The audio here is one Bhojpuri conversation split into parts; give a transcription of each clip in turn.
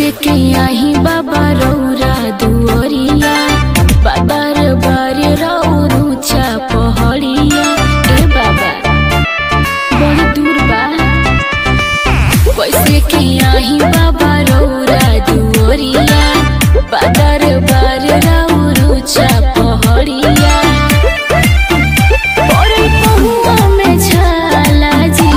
के आही बाबा रौरा दुअरिया बादर बार रौरुचा पहड़िया ए बाबा बड़ी दूर बा कैसे के आही बाबा रौरा दुअरिया बादर बार रौरुचा पहड़िया पड़ल पहुआ में छाला जी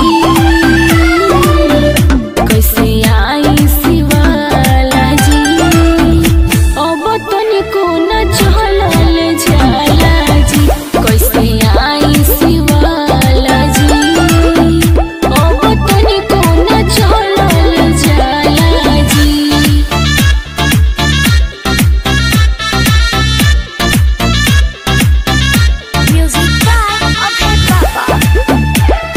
कैसे आई शिवाला जी अब तनिको न चलल जाला जी कैसे आई शिवाला जी अब तनिको न चलल जाला जी Music by Abhay Baba.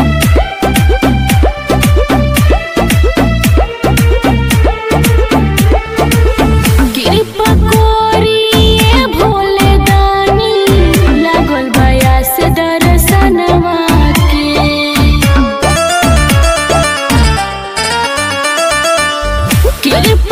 कृपा कोरिए भोले दानी लागल बया से दर्शनवा के कृपा